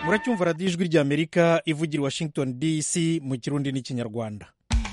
muracyumva radiyo ijwi ry'amerika ivugira i washington dc mu kirundi n'ikinyarwanda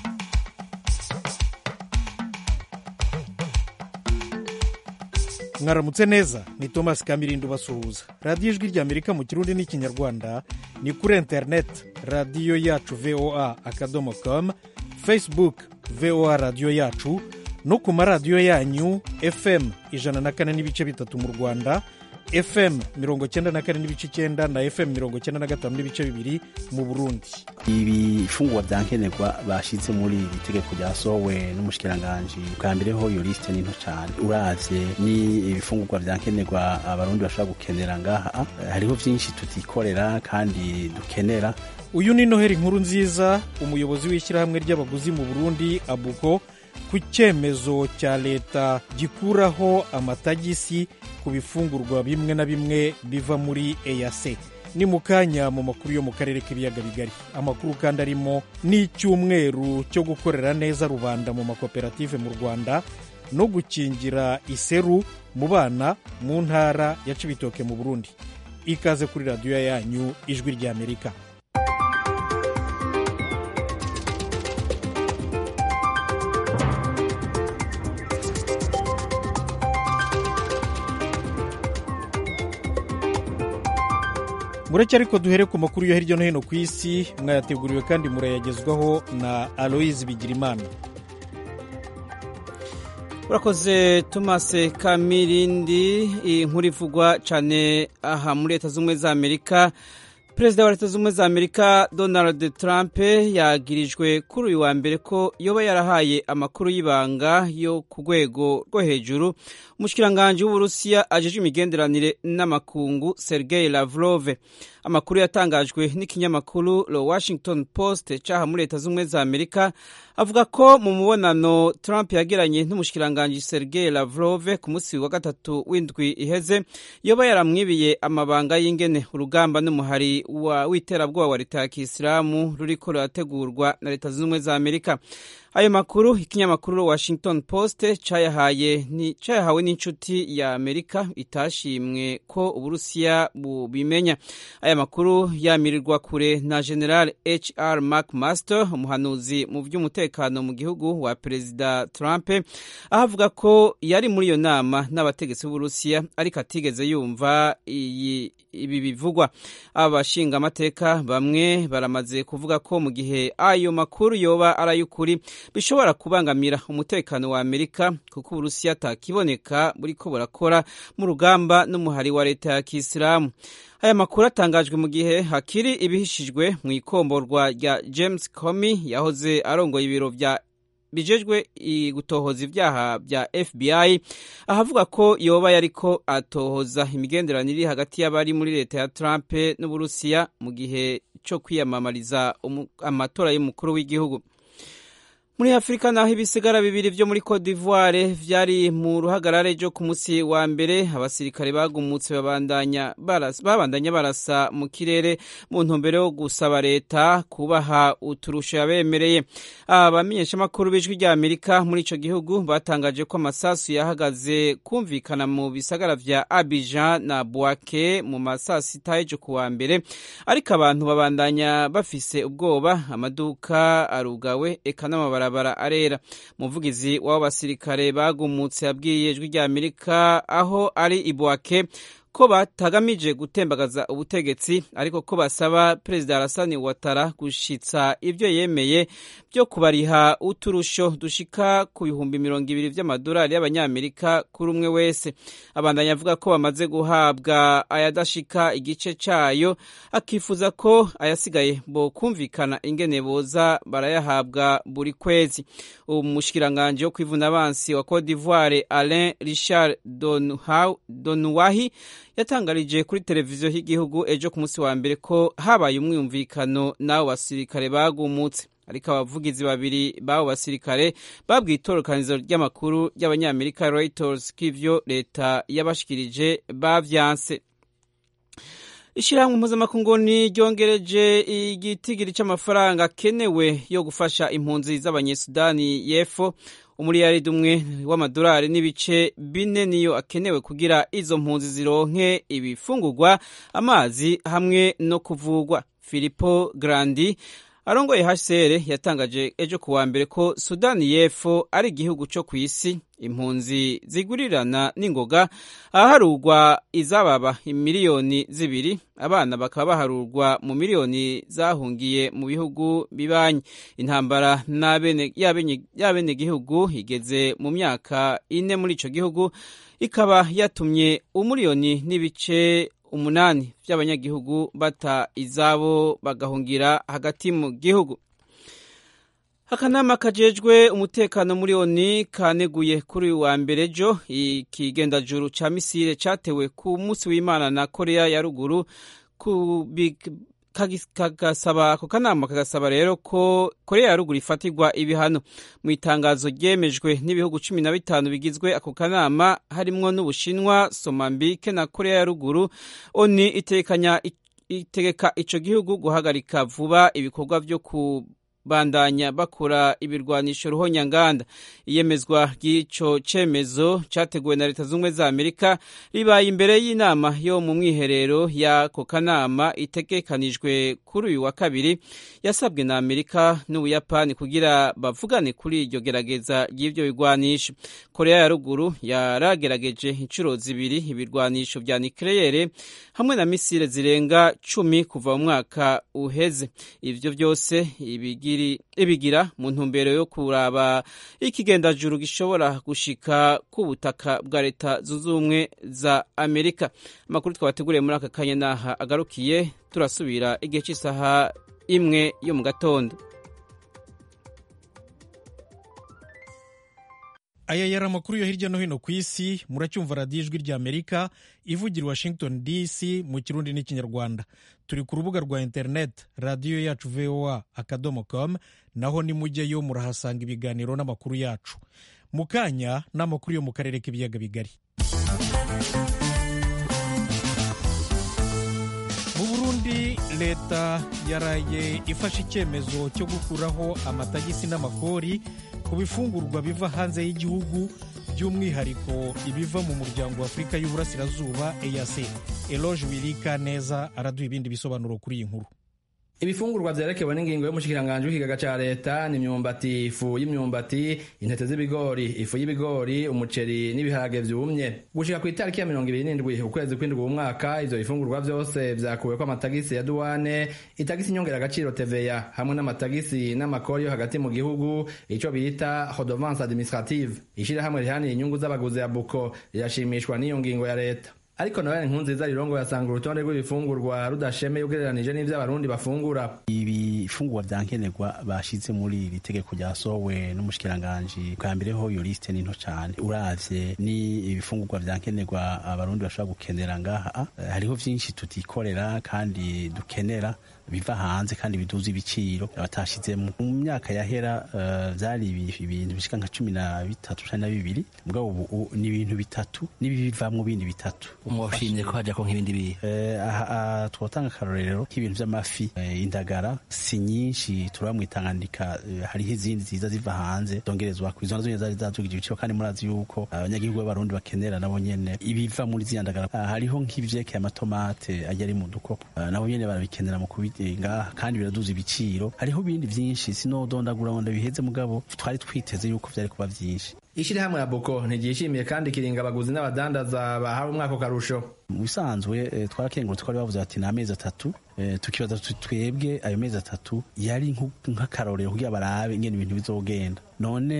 mwaramutse neza ni thomas kamirindi ubasuhuza radiyo ijwi ry'amerika mu kirundi n'ikinyarwanda ni kuri interineti radiyo yacu voa akadomo com facebook voa radiyo yacu no ku maradiyo yanyu fm ijana na kane n'ibice bitatu mu rwanda fm mirongo cyenda na kane n'ibice icyenda na fm mirongo cyenda na gatanu n'ibice bibiri mu burundi ibifungurwa bya nkenerwa bashyize muri iri tegeko ryasohowe n'umushikiranganji bwa mbere ho iyo lisite ni nto cyane uravye ni ibifungurwa bya nkenerwa abarundi bashobora gukenera ngaha hariho byinshi tutikorera kandi dukenera uyu ni noheli nkuru nziza umuyobozi w'ishyirahamwe ry'abaguzi mu burundi abuko ku cyemezo cya leta gikuraho amatagisi ku bifungurwa bimwe na bimwe biva muri eyase ni mu kanya mu makuru yo mu karere k'ibiyaga bigari amakuru kandi arimo n'icyumweru cyo gukorera neza rubanda mu makoperative mu rwanda no gukingira iseru mu bana mu ntara ya cibitoke mu burundi ikaze kuri radiyo yanyu ijwi ry'amerika mureke ariko duhere ku makuru yo hirya no hino ku isi mwayateguriwe kandi murayagezwaho na aloyizi bigirimana urakoze tomase kamirindi inkuru ivugwa cyane aha muri leta z'ubumwe za amerika perezida wa leta z'ubumwe za amerika donald trump yagirijwe kuri uyu wa mbere ko yoba yarahaye amakuru y'ibanga yo ku rwego rwo hejuru umushikiranganji w'uburusiya ajejwe imigenderanire n'amakungu sergei lavrov amakuru yatangajwe n'ikinyamakuru the washington post cyaha muri leta z'ubumwe za amerika avuga ko mu mubonano trump yagiranye n'umushikiranganji sergei lavrov ku munsi wa gatatu w'indwi iheze yoba yaramwibiye amabanga y'ingene urugamba n'umuhari w'iterabwoba wa leta ya kisilamu ruriko rurategurwa na leta zunze ubumwe za amerika ayo makuru ikinyamakuru washington post cyayahawe n'inshuti ya amerika itashimwe ko uburusiya bubimenya aya makuru yamirirwa kure na general hr mcmaster umuhanuzi mu by'umutekano mu gihugu wa perezida trump aho avuga ko yari muri iyo nama n'abategetsi b'uburusiya ariko atigeze yumva iyi ibi bivugwa abashinga amateka bamwe baramaze kuvuga ko mu gihe ayo makuru yoba ari ay'ukuri bishobora kubangamira umutekano wa amerika kuko uburusiya atakiboneka buriko burakora mu rugamba n'umuhari wa leta ya kisilamu aya makuru atangajwe mu gihe hakiri ibihishijwe mu ikomborwa rya james comey yahoze arongoye ibiro vya bijejwe gutohoza ibyaha bya FBI ahavuga ko yoba yariko atohoza imigenderanire hagati y'abari muri leta ya Trump n'Uburusiya mu gihe cyo kwiyamamariza amatora y'umukuru w'igihugu muri afurika naho ibisigara bibiri byo muri cote d'ivoire vyari mu ruhagarare ryo ku munsi wa mbere abasirikare bagumutse babandanya barasa, babandanya barasa mu kirere mu ntumbero yo gusaba leta kubaha uturusho yabemereye abamenyeshamakuru b'ijwi rya amerika muri ico gihugu batangaje ko amasasu yahagaze kumvikana mu bisagara vya abidjan na bwake mu masaa sita y'ejo ku wa mbere ariko abantu babandanya bafise ubwoba amaduka arugawe eka n'amabara barabara arera umuvugizi w'abo basirikare bagumutse yabwiye ijwi rya amerika aho ari ibwake ko batagamije gutembagaza ubutegetsi ariko ko basaba perezida Alassane Ouattara gushitsa ibyo yemeye byo kubariha uturusho dushika ku bihumbi mirongo ibiri by'amadolari y'abanyamerika kuri umwe wese abandanya avuga ko bamaze guhabwa ayadashika igice cayo akifuza ko ayasigaye bo kumvikana ingene boza barayahabwa buri kwezi umushikiranganji wo kwivuna abansi wa Cote d'Ivoire Alain Richard Donuwahi yatangarije kuri televiziyo y'igihugu ejo ku munsi wa mbere ko habaye umwumvikano n'abo basirikare bagumutse ariko abavugizi babiri b'abo basirikare babwiye itorokanizo ry'amakuru ry'abanyamerika Reuters ko ivyo leta yabashikirije bavyanse ishyirahamwe mpuzamakungu ryongereje igitigiri cy'amafaranga akenewe yo gufasha impunzi z'abanyesudani y'epfo umuriyaridi umwe w'amadolari n'ibice bine niyo akenewe kugira izo mpunzi zironke ibifungurwa amazi hamwe no kuvugwa filipo grandi arongoye hcr yatangaje ejo ku wa mbere ko sudani y'epfo ari igihugu cyo ku isi impunzi zigurirana n'ingoga ahaharurwa izababa miliyoni zibiri abana bakaba baharurwa mu miliyoni zahungiye mu bihugu bibanyi intambara y'abenegihugu igeze mu myaka ine muri ico gihugu ikaba yatumye umuliyoni n'ibice umunani by'abanyagihugu bata izabo bagahungira hagati mu gihugu akanama kajejwe umutekano muri oni kaneguye kuri uyu wa mbere ejo ikigendajuru ca misile catewe ku munsi w'imana na korea ya ruguru kagasaba ako kanama kagasaba rero ko korea ya ruguru ifatirwa ibihano mu itangazo ryemejwe n'ibihugu cumi na bitanu bigizwe ako kanama harimwo n'ubushinwa somambike na korea ya ruguru oni itekanya itegeka ico gihugu guhagarika vuba ibikorwa vyo ku bandanya bakora ibirwanisho ruhonyanganda iyemezwa ry'ico cemezo categuwe na leta z'ubumwe za amerika ribaye imbere y'inama yo mu mwiherero y'ako kanama itegekanijwe kuri uyu wa kabiri yasabwe na amerika n'ubuyapani kugira bavugane kuri iryo gerageza ry'ivyo bigwanisho korea ya ruguru yaragerageje inshuro zibiri ibirwanisho vya nikleyere hamwe na misile zirenga cumi kuva mu mwaka uheze ivyo vyose ibigira ibigira mu ntumbero yo kuraba ikigendajuru gishobora gushika ku butaka bwa leta zunze ubumwe za amerika amakuru twabateguriye muri aka kanya n'aha agarukiye turasubira igihe cy'isaha imwe yo mu gatondo aya yari amakuru yo hirya no hino ku isi muracyumva radiyo ijwi rya amerika ivugira i washington dc mu kirundi n'ikinyarwanda turi ku rubuga rwa interineti radiyo yacu voa akadomo com naho nimujyeyo murahasanga ibiganiro n'amakuru yacu mu kanya n'amakuru yo mu karere k'ibiyaga bigari mu burundi leta yaraye ifashe icyemezo cyo gukuraho amatagisi n'amakori ku bifungurwa biva hanze y'igihugu by'umwihariko ibiva mu muryango wa afurika y'uburasirazuba eac eloge wirika neza araduha ibindi bisobanuro kuri iyi nkuru ibifungurwa vyerekewe n'ingingo y'umushikiranganji w'ikigaga ca leta ni imyumbati ifu y'imyumbati intete z'ibigori ifu y'ibigori umuceri n'ibiharage vyumye gushika kw'itariki ya mirongo ibiri n'indwi ukwezi kw'indwi umwaka ivyo bifungurwa vyose vyakuweko amatagisi ya duwane itagisi nyongeragaciro teveya hamwe n'amatagisi n'amakori yo hagati mu gihugu ico bita redevance administrative ishirahamwe rihaniye inyungu z'abaguzi ya buko rirashimishwa n'iyo ngingo ya leta ariko nawe nkunziza rirongo yasanga urutonde rw'ibifungurwa rudashemeye ugereranije n'ivyo abarundi bafungura ibifungurwa vya nkenerwa bashize muri iri tegeko ryasohowe n'umushikiranganji bwa mbere ho iyo lisite ni nto cane uravye ni ibifungurwa vya nkenerwa abarundi bashobora gukenera ngaha hariho vyinshi tutikorera kandi dukenera biva hanze kandi biduza ibiciro batashizemo mu myaka yahera vyari uh, ibintu bishika nka cumi na bitatu cumi na bibiri mugabo ubu ni ibintu bitatu n'ibivamwo bindi bitatu mwoshimye ko hajako nk'ibindi bihe uh, twotanga akarorero k'ibintu vy'amafi uh, indagara si nyinshi turaba mwitangandika hariho izindi ziza ziva hanze zongerezwa izo nazo nyene zari zadugije ibiciro kandi murazi yuko abanyagihugu b'abarundi bakenera nabo nyene ibiva muri ziriya ndagara hariho nk'ivyekeye amatomate ajya ari mu dukopo nabo nyene barabikenera mu kubi ngaha kandi biraduza ibiciro hariho ibindi vyinshi sinodondagura ngo ndabiheze mugabo twari twiteze yuko vyari kuba vyinshi ishirahamwe ya buko ntiryishimiye kandi kiringa abaguzi n'abadandaza bahawe umwaka karusho mu bisanzwe e, twarakengurutse twari bavuze bati ni amezi atatu e, tukibaza twebwe ayo mezi atatu yari nk'akarorero kugira barabe ingene ibintu bizogenda none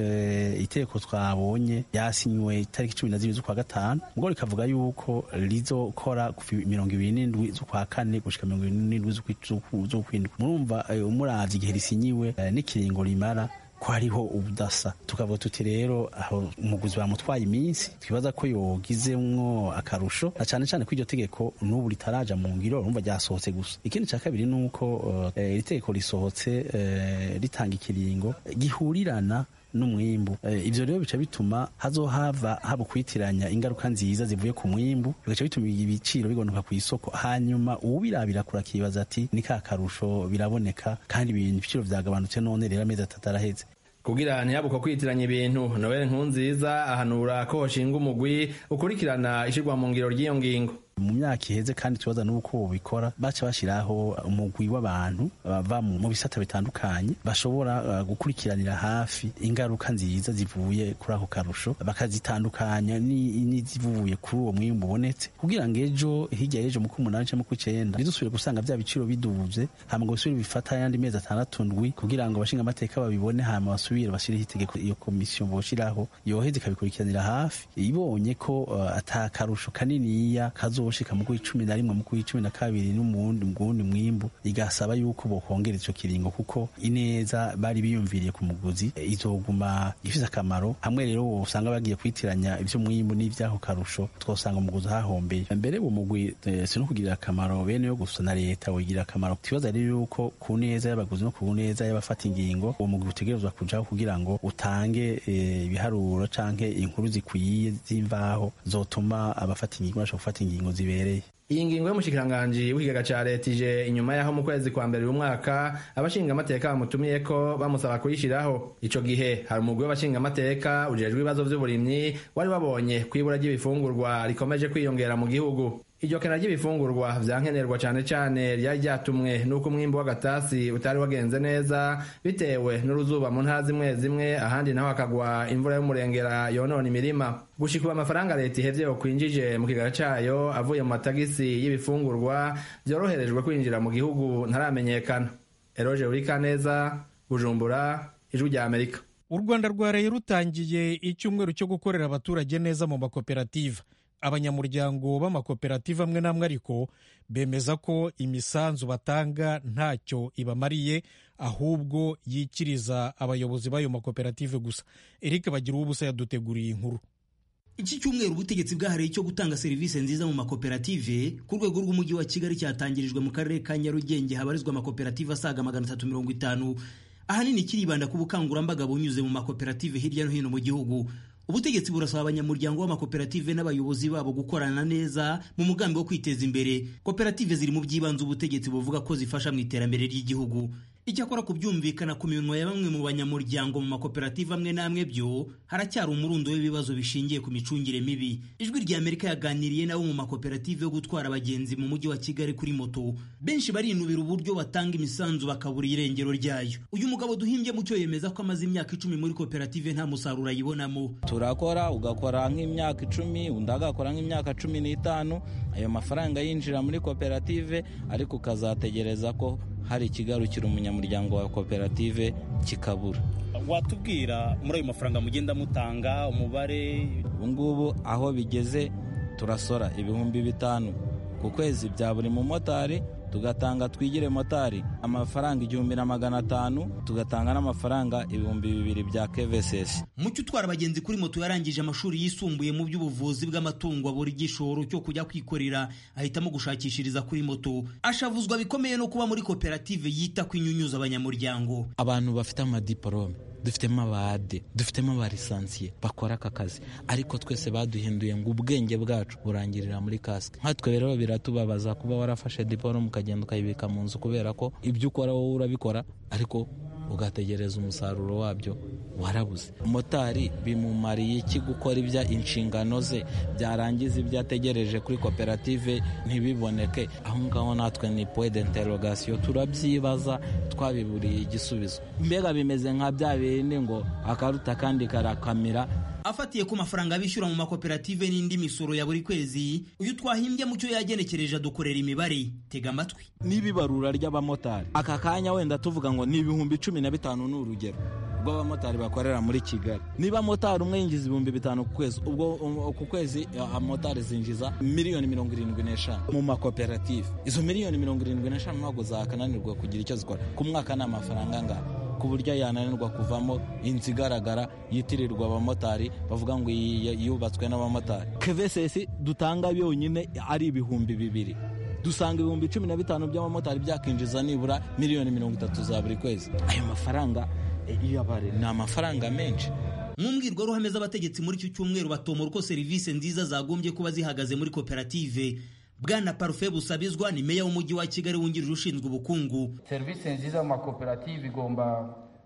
e, iteko twabonye yasinywe itariki cumi na zibiri z'ukwa gatanu ubwo rikavuga yuko rizokora mirongo ibiri n'indwi z'ukwa kane gushika mirongo ibiri n'indwi z'ukwindwi murumva umuravye igihe risinyiwe n'ikiringo rimara ko hariho ubudasa tukavuga tuti rero aho umuguzi bamutwaye iminsi twibaza ko yogizemwo akarusho na cane cane ko iryo tegeko n'ubu ritaraja mu ngiro urumva ryasohotse gusa ikindi ca kabiri ni uko iri uh, tegeko risohotse uh, ritanga ikiringo gihurirana n'umwimbu ivyo rero bica bituma hazohava haba kwitiranya ingaruka nziza zivuye ku mwimbu bigaca bituma ibiciro bigonuka ku isoko hanyuma uwubirabira kurakibaza ati ni ka karusho biraboneka kandi ibintu ibiciro vyagabanutse none rero amezi atatu araheze kugira ntihabuko kwitiranya ibintu noel nkunziza ahanura ko hoshinga umugwi ukurikirana ishirwa mu ngiro ry'iyo ngingo mu myaka iheze kandi tubaza n'uko bobikora baca bashiraho umugwi w'abantu bava mu bisata bitandukanye bashobora uh, gukurikiranira hafi ingaruka nziza zivuye kuri ako karusho bakazitandukanya n'izivuye kuri uwo mwimbu ubonetse kugira ngo ejo hirya y'ejo mu k'umunani canke mu kw'icenda ntidusubire gusanga vya biciro biduze hama ngo bisubire bifata ayandi mezi atandatu ndwi kugira ngo abashinga amateka babibone hama basubire bashireho itegeko iyo komisiyo boshiraho yoheze ikabikurikiranira hafi ibonye ko uh, ata karusho kaniniya kazo boshika mu kw'icumi na rimwe mu kw'icumi na kabiri n'umundi mgundi mwimbu igasaba yuko bokongera ico kiringo kuko ineza bari biyumviriye ku muguzi izoguma ifise akamaro hamwe rero usanga bagiye kwitiranya ivyo mwimbu n'ivyaho karusho twosanga umuguzi hahombeye mbere uwo mugwi si no kugirira akamaro bene yo gusa na leta wogira akamaro ikibazo rero yuko ku neza y'abaguzi no ku neza y'abafata ingingo uwo mugwi utegerezwa kujaho kugira ngo utange ibiharuro canke inkuru zikwiye z'imvaho zotuma abafata ingingo bashobora gufata ingingo zibereye iyi ngingo y'umushikiranganji w'ikigega ca leta ije inyuma y'aho mu kwezi kwa mbere uyu mwaka abashinga amateka bamutumiye ko bamusaba kuyishiraho ico gihe hari umugwi w'abashinga amateka ujejwe ibibazo vy'uburimyi wari wabonye kwibura ry'ibifungurwa rikomeje kwiyongera mu gihugu iryo kena ry'ibifungurwa vyankenerwa cane cane ryari ryatumwe n'uko umwimbu w'agatasi utari wagenze neza bitewe n'uruzuba mu ntara zimwe zimwe ahandi naho hakagwa imvura y'umurengera yonona imirima gushika amafaranga leta ihevye yokwinjije mu kigara cayo avuye mu matagisi y'ibifungurwa vyoroherejwe kwinjira mu gihugu ntaramenyekana eroje urikaneza bujumbura ijwi rya amerika u rwanda rwaraye rutangiye icyumweru cyo gukorera abaturage neza mu makoperative abanyamuryango b'amakoperative amwe n'amwe ariko bemeza ko imisanzu batanga ntacyo ibamariye ahubwo yikiriza abayobozi b'ayo makoperative gusa eric bagira ubusa yaduteguriye inkuru iki cyumweru ubutegetsi bwahariye cyo gutanga serivisi nziza mu makoperative ku rwego rw'umujyi wa kigali cyatangirijwe mu karere ka nyarugenge habarizwa amakoperative asaga magana atatu mirongo itanu ahanini kiribanda ku bukangurambaga bunyuze mu makoperative hirya no hino mu gihugu ubutegetsi burasaba abanyamuryango b'amakoperative n'abayobozi babo gukorana neza mu mugambi wo kwiteza imbere koperative ziri mu by'ibanze ubutegetsi buvuga ko zifasha mu iterambere ry'igihugu icyakora kubyumvikana ku minwa ya bamwe mu banyamuryango mu makoperative amwe n'amwe byo haracyari umurundo w'ibibazo bishingiye ku micungire mibi ijwi rya amerika yaganiriye nabo mu makoperative yo gutwara abagenzi mu mujyi wa kigali kuri moto benshi barinubira uburyo batanga imisanzu bakabura irengero ryayo uyu mugabo duhimbye mucyo yemeza ko amaze imyaka icumi muri koperative nta musaruro ayibonamo turakora ugakora nk'imyaka icumi undi agakora nk'imyaka cumi n'itanu ayo mafaranga yinjira muri koperative ariko ukazategereza ko hari ikigarukira umunyamuryango wa koperative kikabura watubwira muri ayo mafaranga mugenda mutanga umubare ubu ngubu aho bigeze turasora ibihumbi bitanu ku kwezi bya buri mumotari tugatanga twigire motari amafaranga igihumbi na magana atanu tugatanga n'amafaranga ibihumbi bibiri bya kevesesi mucyo utwara abagenzi kuri moto yarangije amashuri yisumbuye mu by'ubuvuzi bw'amatungo abura igishoro cyo kujya kwikorera ahitamo gushakishiriza kuri moto ashavuzwa bikomeye no kuba muri koperative yita ku inyunyuza abanyamuryango abantu bafite amadiporome dufitemo abade dufitemo abalisansiye bakora aka kazi ariko twese baduhinduye ngo ubwenge bwacu burangirira muri kasike nkatwe rero biratubabaza kuba warafashe diporome ukagenda ukayibika mu nzu kubera ko ibyo ukora wowe urabikora ariko ugategereza umusaruro wabyo warabuze motari bimumariye iki gukora ibya inshingano ze byarangiza ibyo ategereje kuri koperative ntibiboneke aho ngaho natwe ni point d'interrogation turabyibaza twabiburiye igisubizo mbega bimeze nka bya bindi ngo akaruta kandi karakamira afatiye ku mafaranga bishyura mu makoperative n'indi misoro ya buri kwezi uyu twahimbye mu cyo yagenekereje adukorera imibare tega amatwi n'ibibarura ry'abamotari aka kanya wenda tuvuga ngo ni ibihumbi cumi na bitanu ni urugero rw'abamotari bakorera muri kigali niba motari umwe yinjiza ibihumbi bitanu ku kwezi ubwo ku kwezi motari zinjiza miliyoni mirongo irindwi n'eshanu mu makoperative izo miliyoni mirongo irindwi n'eshanu ntabwo zakananirwa kugira icyo zikora ku mwaka ni amafaranga angana ku buryo yananirwa kuvamo inzu igaragara yitirirwa abamotari bavuga ngo yubatswe n'abamotari kevesesi dutanga yonyine ari ibihumbi bibiri dusanga ibihumbi cumi na bitanu by'abamotari byakinjiza nibura miliyoni mirongo itatu za buri kwezi ayo mafaranga iyabare ni amafaranga menshi mu mbwirwaruhame z'abategetsi muri iki cyumweru batomora uko serivisi nziza zagombye kuba zihagaze muri koperative bwana parufe busabizwa ni meya w'umujyi wa kigali wungirije ushinzwe ubukungu serivisi nziza mu makoperative igomba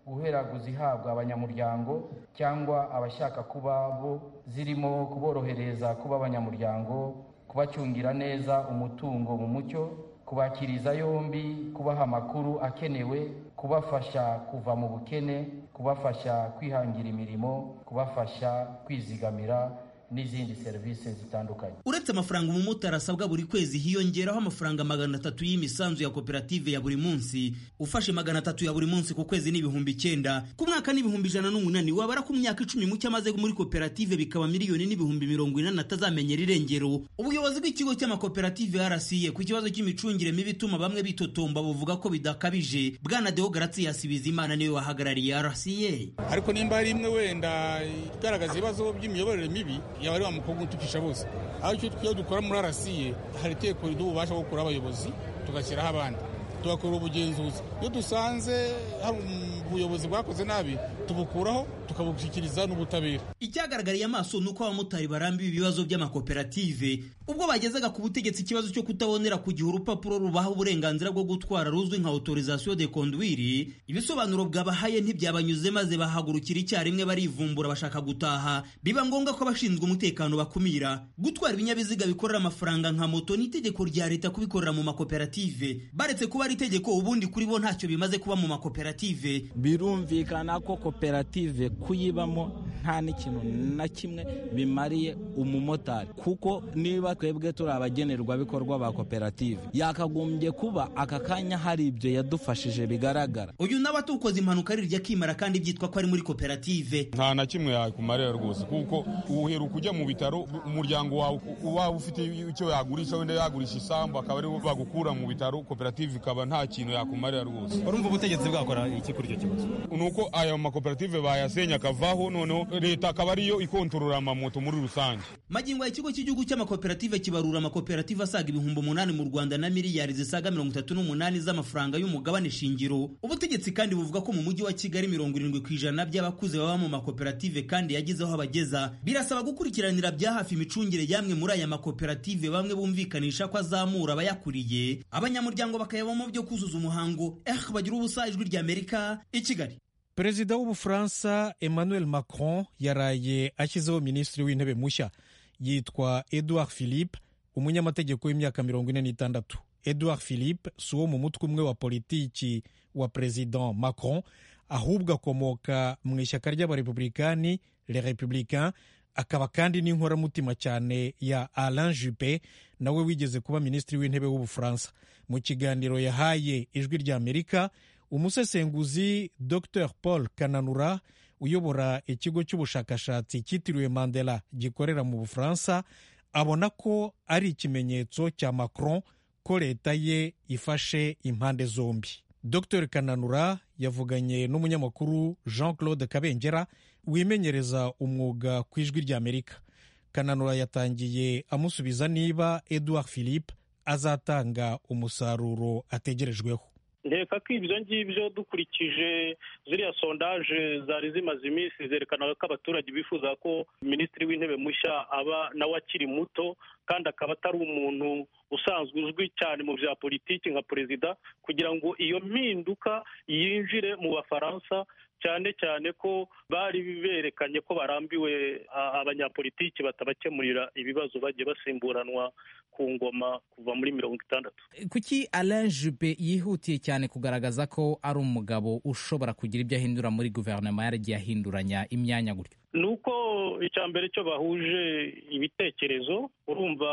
guhera kuzihabwa abanyamuryango cyangwa abashaka kuba bo zirimo kuborohereza kuba abanyamuryango kubacungira neza umutungo mu mucyo kubakiriza yombi kubaha amakuru akenewe kubafasha kuva mu bukene kubafasha kwihangira imirimo kubafasha kwizigamira n'izindi serivisi zitandukanye uretse amafaranga umumotari asabwa buri kwezi hiyongeraho amafaranga magana atatu y'imisanzu ya koperative ya buri munsi ufashe magana atatu ya buri munsi ku kwezi n'ibihumbi icyenda ku mwaka n'ibihumbi ijana n'umunani wabara ku myaka icumi mucyo amaze muri koperative bikaba miliyoni n'ibihumbi mirongo inani atazamenyera irengero ubuyobozi bw'ikigo cy'amakoperative rca ku kibazo cy'imicungire mibi ituma bamwe bitotomba buvuga ko bidakabije bwana deo garatiyasi bizimana niwe wahagarariye rca ariko nimba hari imwe wenda igaragaza ibibazo by'imiyoborere mibi yaba ari wa mukobwa utukisha bose aho icyo dukora muri arasiye hari iteko riduha ububasha bwo gukura abayobozi tugashyiraho abandi tugakora ubugenzuzi iyo dusanze hari ubuyobozi bwakoze nabi tubukuraho tukabushyikiriza n'ubutabera icyagaragariye amaso ni uko abamotari barambiwe ibibazo by'amakoperative ubwo bagezaga ku butegetsi ikibazo cyo kutabonera ku gihe urupapuro rubaha uburenganzira bwo gutwara ruzwi nka autorisation de conduire ibisobanuro bwabahaye ntibyabanyuze maze bahagurukira icyarimwe barivumbura bashaka gutaha biba ngombwa ko abashinzwe umutekano bakumira gutwara ibinyabiziga bikorera amafaranga nka moto ni itegeko rya leta kubikorera mu makoperative baretse kuba ari itegeko ubundi kuri bo ntacyo bimaze kuba mu makoperative birumvikana ko koperative kuyibamo nta n'ikintu na kimwe bimariye umumotari kuko niba twebwe turi abagenerwabikorwa ba koperative yakagombye kuba aka kanya hari ibyo yadufashije bigaragara uyu nawe atukoze impanuka arirya akimara kandi byitwa ko ari muri koperative nta na kimwe yakumarira rwose kuko uheruka ujya mu bitaro umuryango wawe waba ufite icyo yagurisha wenda yagurisha isambu akaba aribo bagukura mu bitaro koperative ikaba nta kintu yakumarira rwose urumva ubutegetsi bwakora iki kuri icyo kibazo ni uko aya makoperative bayasenya akavaho noneho leta akaba ariyo ikontorora amamoto muri rusange magingo ya ikigo cy'igihugu cy'amakoperative kibarura amakoperative asaga ibihumbi umunani mu rwanda na miliyari zisaga mirongo itatu n'umunani z'amafaranga y'umugabane shingiro ubutegetsi kandi buvuga ko mu mujyi wa kigali mirongo irindwi ku ijana by'abakuze baba mu makoperative kandi yagize aho abageza birasaba gukurikiranira bya hafi imicungire y'amwe muri aya makoperative bamwe bumvikanisha ko azamura abayakuriye abanyamuryango bakayabamo byo kuzuza umuhango eh bagira ubusa ijwi ry'amerika i kigali perezida w'ubufaransa emmanuel macron yaraye ashyizeho minisitiri w'intebe mushya yitwa edouard philippe umunyamategeko w'imyaka mirongo ine n'itandatu edouard philippe si uwo mu mutwe umwe wa politiki wa perezida macron ahubwo akomoka mu ishyaka ry'abarepublikani le republicain akaba kandi n'inkoramutima cyane ya alain juppe nawe wigeze kuba minisitiri w'intebe w'ubufaransa mu kiganiro yahaye ijwi ry'amerika umusesenguzi dr paul kananura uyobora ikigo cy'ubushakashatsi cyitiriwe mandela gikorera mu bufaransa abona ko ari ikimenyetso cya macron ko leta ye ifashe impande zombi dr kananura yavuganye n'umunyamakuru jean claude kabengera wimenyereza umwuga ku ijwi ry'amerika kananura yatangiye amusubiza niba edouard philippe azatanga umusaruro ategerejweho nkeka ko ibyo ngibyo dukurikije ziriya sondaje zari zimaze iminsi zerekanaga ko abaturage bifuza ko minisitiri w'intebe mushya aba nawe akiri muto kandi akaba atari umuntu usanzwe uzwi cyane mu bya politiki nka perezida kugira ngo iyo mpinduka yinjire mu bafaransa cyane cyane ko bari berekanye ko barambiwe abanyapolitiki batabakemurira ibibazo bagiye basimburanwa ku ngoma kuva muri mirongo itandatu kuki alain juppe yihutiye cyane kugaragaza ko ari umugabo ushobora kugira ibyo ahindura muri guverinoma yaragiye ahinduranya imyanya gutyo ni uko icya mbere cyo bahuje ibitekerezo urumva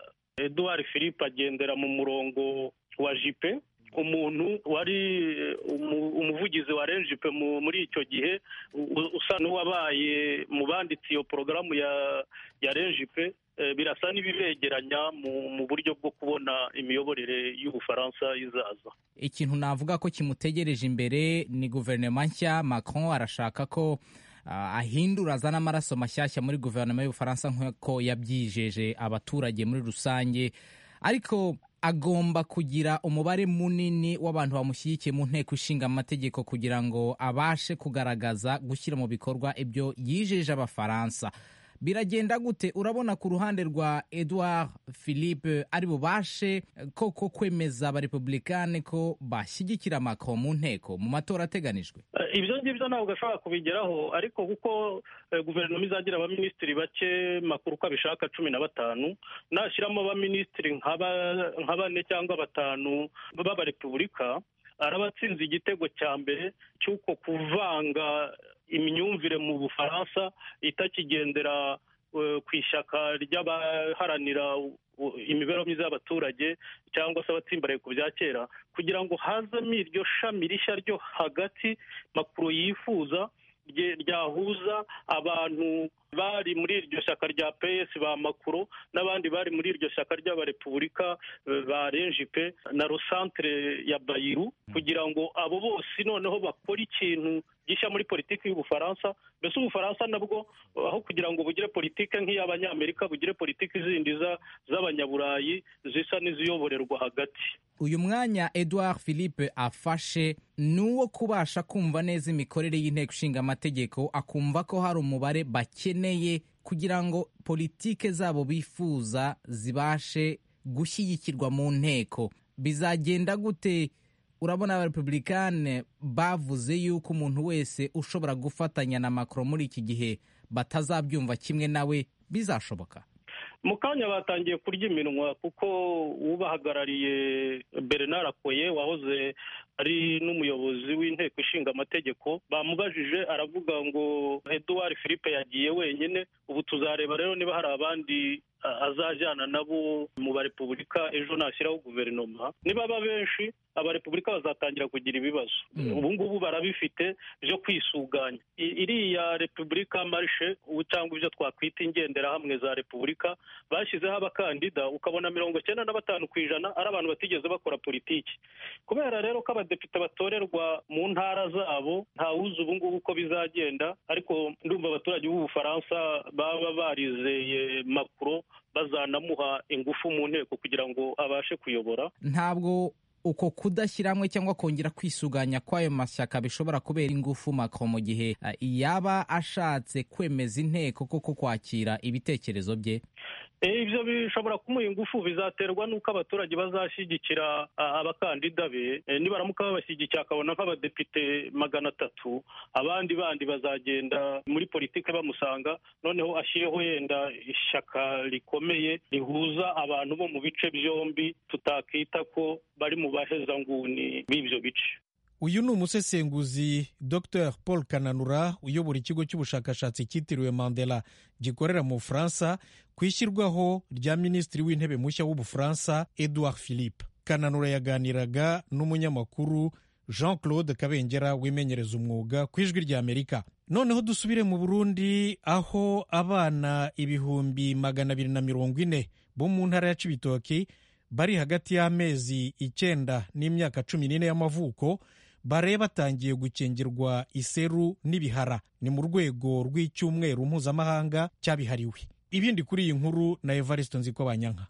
eduard philippe agendera mu murongo wa jipe umuntu wari umuvugizi wa renjipe muri icyo gihe usa n'uwabaye mu banditse iyo porogaramu ya renjipe birasa n'ibibegeranya mu buryo bwo kubona imiyoborere y'ubufaransa izaza ikintu navuga ko kimutegereje imbere ni guverinoma nshya macron arashaka ko ahindura azana amaraso mashyashya muri guverinoma y'ubufaransa nk'uko yabyijeje abaturage muri rusange ariko agomba kugira umubare munini w'abantu bamushyigikiye mu nteko ishinga amategeko kugira ngo abashe kugaragaza gushyira mu bikorwa ibyo yijeje abafaransa biragenda gute urabona ku ruhande rwa edouard philippe ari bubashe koko kwemeza abarepublikani ko bashyigikira macron mu nteko mu matora ateganijwe ibyo ngibyo ntabwo ashobora kubigeraho ariko kuko guverinoma izagira abaminisitiri bake makuru uko abishaka cumi na batanu nashyiramo abaminisitiri nka bane cyangwa batanu b'abarepubulika araba atsinze igitego cya mbere cy'uko kuvanga imyumvire mu bufaransa itakigendera ku ishyaka ry'abaharanira imibereho myiza y'abaturage cyangwa se abatsimbaraye ku bya kera kugira ngo hazemo iryo shami rishya ryo hagati makuru yifuza ryahuza abantu bari muri iryo shyaka rya ps ba makuro n'abandi bari muri iryo shyaka ry'abarepubulika ba renjipe na rosantere ya bayiru kugira ngo abo bose noneho bakore ikintu gishya muri politiki y'ubufaransa mbese ubufaransa nabwo aho kugira ngo bugire politiki nk'iy'abanyamerika bugire politiki zindi z'abanyaburayi zisa n'iziyoborerwa hagati uyu mwanya edouard philippe afashe ni uwo kubasha kumva neza imikorere y'inteko ishinga amategeko akumva ko hari umubare bakeneye kugira ngo politike zabo bifuza zibashe gushyigikirwa mu nteko bizagenda gute urabona abarepublikane bavuze yuko umuntu wese ushobora gufatanya na macron muri iki gihe batazabyumva kimwe nawe bizashoboka mu kanya batangiye kurya iminwa kuko ubahagarariye bernard akoye wahoze ari n'umuyobozi w'inteko ishinga amategeko bamubajije aravuga ngo eduard philippe yagiye wenyine ubu tuzareba rero niba hari abandi azajyana nabo mu barepubulika ejo nashyiraho guverinoma nibaba benshi abarepubulika bazatangira kugira ibibazo ubu ngubu barabifite byo kwisuganya iriya repubulika marishe cyangwa ibyo twakwita ingenderahamwe za repubulika bashyizeho abakandida ukabona mirongo icyenda na batanu ku ijana ari abantu batigeze bakora politiki kubera rero ko abadepite batorerwa mu ntara zabo ntawuzi ubu ngubu uko bizagenda ariko ndumva abaturage b'ubufaransa baba barizeye makuro bazanamuha ingufu mu nteko kugira ngo abashe kuyobora ntabwo uko kudashyiramo cyangwa kongera kwisuganya kw'ayo mashyaka bishobora kubera ingufu Macron mu gihe yaba ashatse kwemeza inteko koko kwakira ibitekerezo bye ibyo bishobora kumuha ingufu bizaterwa n'uko abaturage bazashyigikira abakandida be nibaramuka babashyigikiye akabona nk'abadepite magana atatu abandi bandi bazagenda muri politiki bamusanga noneho ashyireho yenda ishyaka rikomeye rihuza abantu bo mu bice byombi tutakita ko bari mu bahezanguni b'ibyo bice uyu ni umusesenguzi dr paul kananura uyobora ikigo cy'ubushakashatsi cyitiriwe mandela gikorera mu bufaransa ku ishyirwaho rya minisitiri w'intebe mushya w'ubufaransa edouard philippe kananura yaganiraga n'umunyamakuru jean claude kabengera wimenyereza umwuga ku ijwi ry'amerika noneho dusubire mu burundi aho abana ibihumbi magana abiri na mirongo ine bo mu ntara ya cibitoki bari hagati y'amezi icyenda n'imyaka cumi n'ine y'amavuko bare batangiye gukingirwa iseru n'ibihara ni mu rwego rw'icyumweru mpuzamahanga cyabihariwe ibindi kuri iyi nkuru na evariste nziko banyanka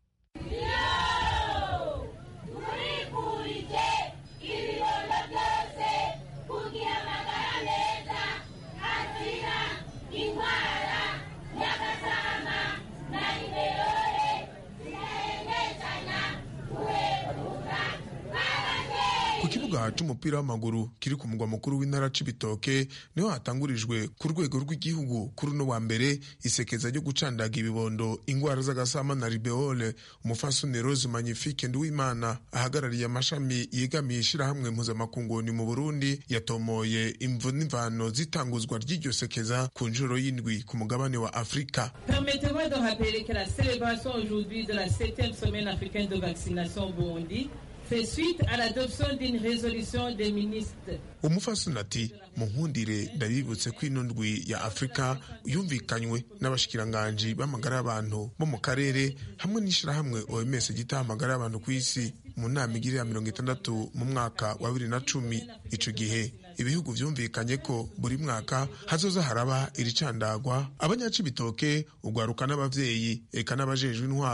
kibuga c'umupira w'amaguru kiri ku mugwa mukuru w'intara c'ibitoke niho hatangurijwe ku rwego rw'igihugu kuri uno wa mbere isekeza ryo gucandaga ibibondo ingwara z'agasama na ribeole umufasoni rose magnifique nduwimana ahagarariye amashami yegamiye ishirahamwe mpuzamakunguni mu burundi yatomoye imvu n'imvano z'itanguzwa ry'iryo sekeza ku nshuro y'indwi ku mugabane wa afurika Permettez-moi de rappeler que la célébration aujourd'hui de la 7e semaine africaine de vaccination au Burundi fait suite à l'adoption d'une résolution des ministres. umufasoni ati munkundire ndabibutse ko ino ndwi ya afurika yumvikanywe n'abashikiranganji b'amagara y'abantu bo mu karere hamwe n'ishirahamwe oms gitaha amagara y'abantu ku isi mu nama igirira mirongo itandatu mu mwaka wa bibiri na cumi ico gihe ibihugu vyumvikanye ko buri mwaka hazoza haraba iricandagwa abanyacibitoke ugwaruka n'abavyeyi eka n'abajejwe intwaro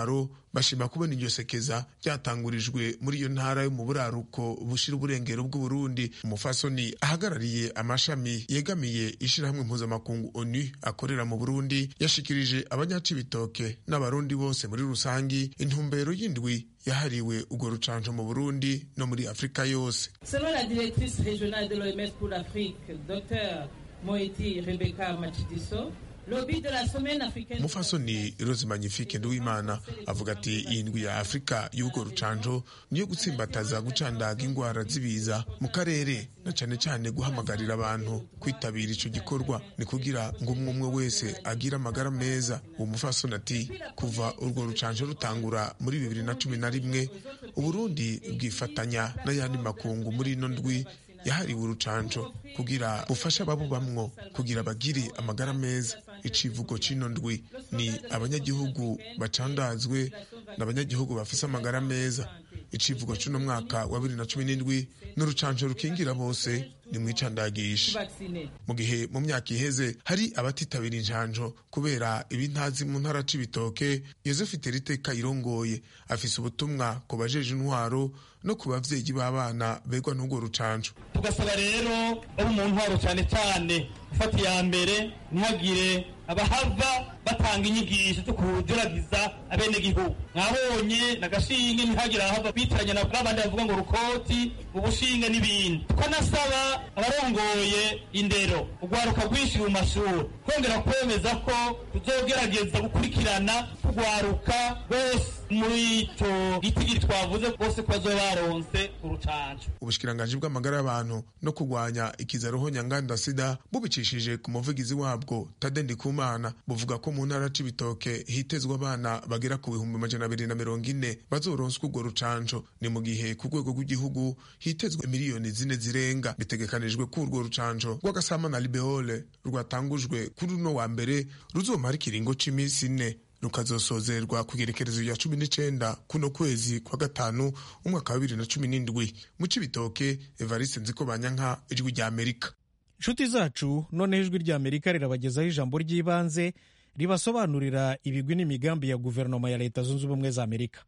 bashima kubona iryo sekeza ryatangurijwe muri iyo ntara yo mu buraruko bushira uburengero bw'uburundi umufasoni ahagarariye amashami yegamiye ishirahamwe mpuzamakungu onu akorera mu burundi yashikirije abanyacibitoke n'abarundi bose muri rusangi intumbero y'indwi yahariwe urwo rucanco mu burundi no muri afurika yose Selon la directrice régionale de l'OMS pour l'Afrique, Dr Moeti Rebecca Machidiso, le but de la semaine africaine umufasoni rose magnifique nduwimana avuga ati iyi ndwi ya afurika y'urwo rucanco niyo gutsimbataza gucandaga ingwara z'ibiza mu karere na cane cane guhamagarira abantu kwitabira ico gikorwa ni kugira ngo umwe umwe wese agire amagara meza uwo mufasoni ati kuva urwo rucanco rutangura muri bibiri na cumi na rimwe uburundi bwifatanya n'ayandi makungu muri ino ndwi yahariwe urucanco kugira bufashe ababubamwo kugira bagire amagara meza icivugo c'ino ndwi ni abanyagihugu bacandazwe n'abanyagihugu bafise amagara meza icivugo c'uno mwaka wa bibiri na cumi n'indwi n'urucanco rukingira bose ni mwicandagisha vaccinés. mu gihe mu myaka iheze hari abatitabira injanjo kubera ibintazi mu ntara c'ibitoke yosefu teriteka irongoye afise ubutumwa ku bajeje intwaro no ku bavyeyi b'abana begwa n'urwo rucanco tugasaba rero abo mu ntwaro cyane cyane gufata iya mbere ntihagire abahava batanga inyigisho zo kujuragiza abenegihugu mwabonye nagashinge ntihagire abahava bitiranya na babandi bavuga ngo rukoti ubushinge n'ibindi tukanasaba abarongoye indero urwaruka rwinshi mu mashuri twongera kwemeza ko tuzogerageza gukurikirana urwaruka rwose muri ico gitigiri twavuze bose ko bazoba baronse urucanco ubushikiranganji bw'amagara y'abantu no kurwanya ikizaroho nyanganda sida bubicishije ku muvugizi wabwo tade ndikumana buvuga ko mu ntara c'ibitoke hitezwe abana bagera ku bihumbi amajana abiri na mirongo ine bazoronswa urwo rucanco ni mu gihe ku rwego rw'igihugu hitezwe miliyoni zine zirenga bitegekanijwe ko urwo rucanco rw'agasama na libeole rwatangujwe kuri uno wa mbere ruzomara ikiringo c'imisi ine rukazosozerwa ku igerekerezo rya cumi n'icenda kuno kwezi kwa gatanu umwaka wa bibiri na cumi n'indwi mu cibitoke evariste nziko banyanka ijwi rya amerika inshuti zacu noneho ijwi rya amerika rirabagezaho ijambo ry'ibanze ribasobanurira ibigwi n'imigambi ya guverinoma ya leta zunze ubumwe za amerika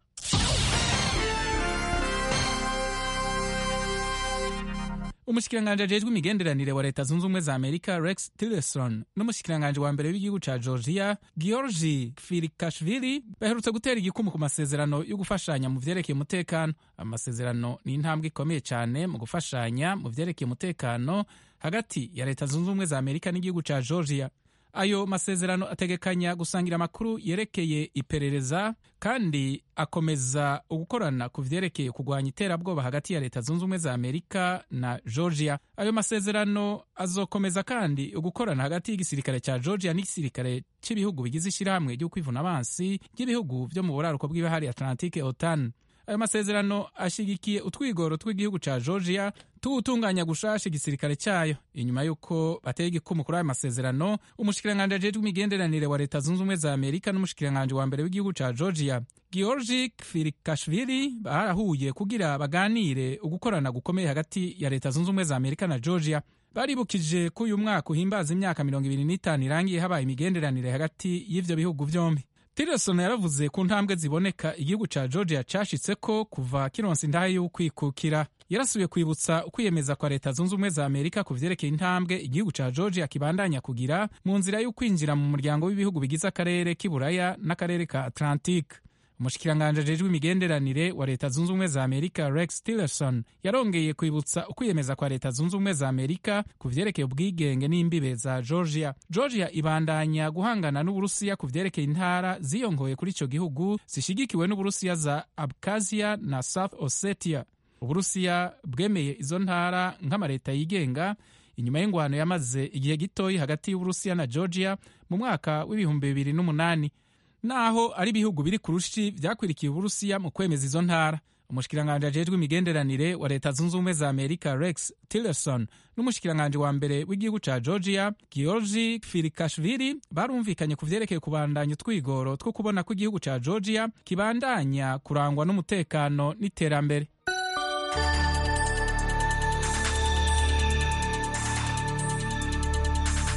umushikiranganji ajejwe imigenderanire wa leta zunze ubumwe za amerika rex tillerson n'umushikiranganji wa mbere w'igihugu ca georgia georgi firikashvili baherutse gutera igikumu ku masezerano yo gufashanya mu vyerekeye umutekano amasezerano ni intambwe ikomeye cyane mu gufashanya mu vyerekeye umutekano hagati ya leta zunze ubumwe za amerika n'igihugu ca georgia ayo masezerano ategekanya gusangira amakuru yerekeye iperereza kandi akomeza ugukorana ku vyerekeye kurwanya iterabwoba hagati ya leta zunze ubumwe za amerika na georgia ayo masezerano azokomeza kandi ugukorana hagati y'igisirikare cya georgia n'igisirikare cy'ibihugu bigize ishyirahamwe ryo kwivuna abansi ry'ibihugu vyo mu buraruko bw'ibahari atlantique otan ayo masezerano ashigikiye utwigoro tw'igihugu ca georgia tuwutunganya gushasha igisirikare cyayo inyuma y'uko bateye igikumu kuri ayo masezerano umushikiranganji ajejwe imigenderanire wa leta zunze ubumwe za amerika n'umushikiranganji wa mbere w'igihugu ca georgia georgi firikashvili barahuye kugira baganire ugukorana gukomeye hagati ya leta zunze ubumwe za amerika na georgia baribukije ko uyu mwaka uhimbaza imyaka mirongo ibiri n'itanu irangiye habaye imigenderanire hagati y'ivyo bihugu vyombi tillerson yaravuze ku ntambwe ziboneka igihugu ca georgia cashitseko kuva kironsa indahe y'ukwikukira yarasubiye kwibutsa ukwiyemeza kwa leta zunze ubumwe za amerika ku vyerekeye intambwe igihugu ca georgia kibandanya kugira mu nzira y'ukwinjira mu muryango w'ibihugu bigize akarere k'iburaya n'akarere ka atlantique umushikiranganji ajejwe imigenderanire wa leta zunze ubumwe za amerika rex tillerson yarongeye kwibutsa ukwiyemeza kwa leta zunze ubumwe za amerika ku vyerekeye ubwigenge n'imbibe za georgia georgia ibandanya guhangana n'uburusiya ku vyerekeye intara ziyongoye kuri ico gihugu zishigikiwe n'uburusiya za abkazia na south ossetia uburusiya bwemeye izo ntara nk'amaleta yigenga inyuma y'ingwano yamaze igihe gitoyi hagati y'uburusiya na georgia mu mwaka w'ibihumbi bibiri n'umunani naho ari ibihugu biri ku rushi vyakwirikiye uburusiya mu kwemeza izo ntara umushikiranganji ajejwe imigenderanire wa leta zunze ubumwe za amerika rex tillerson n'umushikiranganji wa mbere w'igihugu ca georgia georgi firikashvili barumvikanye ku vyerekeye kubandanya utwigoro two kubona ko igihugu ca georgia kibandanya kurangwa n'umutekano n'iterambere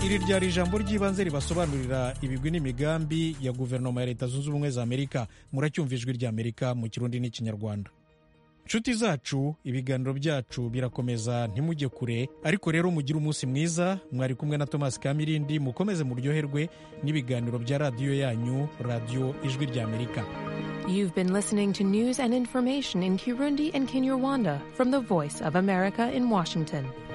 iri ryari ijambo ry'ibanze ribasobanurira ibigwi n'imigambi ya guverinoma ya leta zunze ubumwe za amerika muracyumva ijwi ry'amerika mu kirundi n'ikinyarwanda nshuti zacu ibiganiro byacu birakomeza ntimujye kure ariko rero mugire umunsi mwiza mwari kumwe na thomas kamirindi mukomeze muryoherwe n'ibiganiro bya radiyo yanyu radiyo ijwi ry'amerika You've been listening to news and information in Kirundi and Kinyarwanda from the Voice of America in Washington.